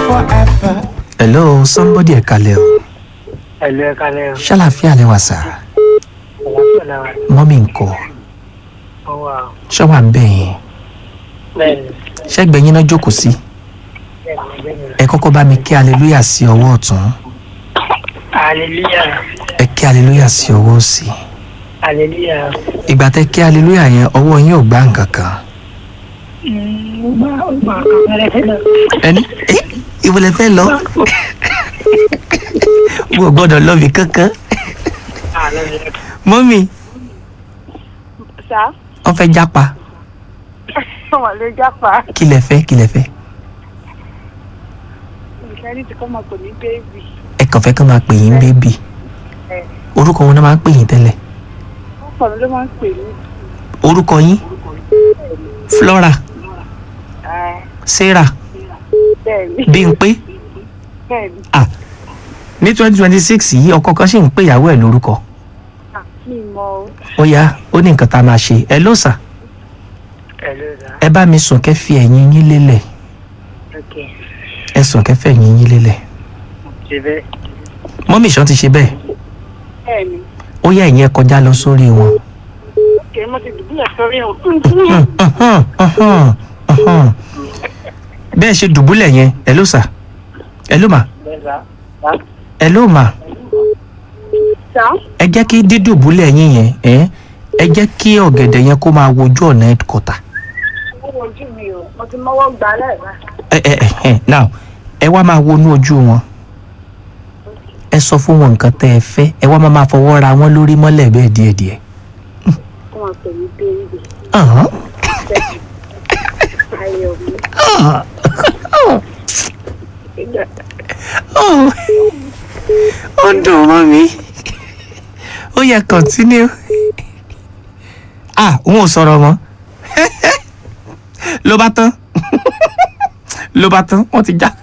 forever. hello somebody ẹ kalẹ̀ o ẹ̀lú ẹ̀ka lẹ́yìn ṣàlàfíà lẹ wà sà ọ̀làpọ̀ làwọn mọ́mí ńkọ́ ọwọ́ ṣọ́wà ń bẹ̀ yẹn bẹ́ẹ̀ni ṣẹ́gbẹ́ yín náà jókòó sí bẹ́ẹ̀ni bẹ́ẹ̀ni ẹ kọ́kọ́ bá mi kí aleluya sí ọwọ́ ọ̀tún hallelujah ẹ kí aleluya sí ọwọ́ òsì hallelujah ìgbà tẹ kí aleluya yẹn ọwọ́ yín ò gbá nǹkan kan ọgbà ọgbà kàmẹ́rẹ́ fẹ́lẹ̀ ẹni ẹ ìwọlẹ fẹ́ lọ mo ò gbọ́dọ̀ lọ bí kankan mọ́mí sá wọ́n fẹ́ jápa wọn lè jápa kí lẹ fẹ́ kí lẹ fẹ́ nǹkan ní ti kọ́ máa pè ní bẹ́ẹ̀bì ẹ kàn fẹ́ kán máa pè yín bébì orúkọ wọn náà máa ń pè yín tẹ́lẹ̀ ọ̀pọ̀ mi ló máa ń pè ní orúkọ yín flora sarah bẹ́ẹ̀ni bímpé bẹ́ẹ̀ni ah ní twenty twenty six yìí ọkọ kan ṣì ń pè ìyàwó ẹ̀ lórúkọ mi mọ o ó yá ó ní nǹkan tá a máa ṣe ẹ ló sà ẹ̀lú ẹ̀dá ẹ bá mi sùn kẹ́ fi ẹ̀yìn yín lélẹ̀ ok ẹ sùn kẹ́ fẹ́ ẹ̀yìn yín lélẹ̀ ṣe bẹ́ẹ̀ mọ́mí ìṣàn ti ṣe bẹ́ẹ̀ bẹ́ẹ̀ni ó yá ẹ̀yìn ẹ kọjá lọ sórí wọn. kì í mo ti dùbúlẹ̀ sórí o Hmm, uhun, uhun, uhun. bẹ́ẹ̀ ṣe dùbúlẹ̀ yẹn ẹ ló sà ẹ ló mà bẹ́ẹ̀ sá sá ẹ ló mà sá ẹ jẹ́ kí dídùbúlẹ̀ yín yẹn ẹ ẹ jẹ́ kí ọ̀gẹ̀dẹ̀ yẹn kó máa wojú ọ̀nà headquarter. ó wojú mi o mo ti mọ́wọ́ gbà lẹ́ẹ̀ma ẹ ẹ ẹ ẹ now ẹ wá máa wọnú ojú wọn ẹ sọ fún wọn nǹkan tẹ́ ẹ fẹ́ ẹ wá máa máa fọwọ́ ra wọn lórí mọ́lẹ̀ bẹ́ẹ̀ díẹ̀díẹ̀. kó máa pè ní bẹ́ẹ̀bì Ahán. ayọ̀ mi Ah. ìgbà Oh. ó ń dùn mọ́ mi ó yẹ continue ah òun ò sọ̀rọ̀ mọ́ ló bá tán ló bá tán wọ́n ti já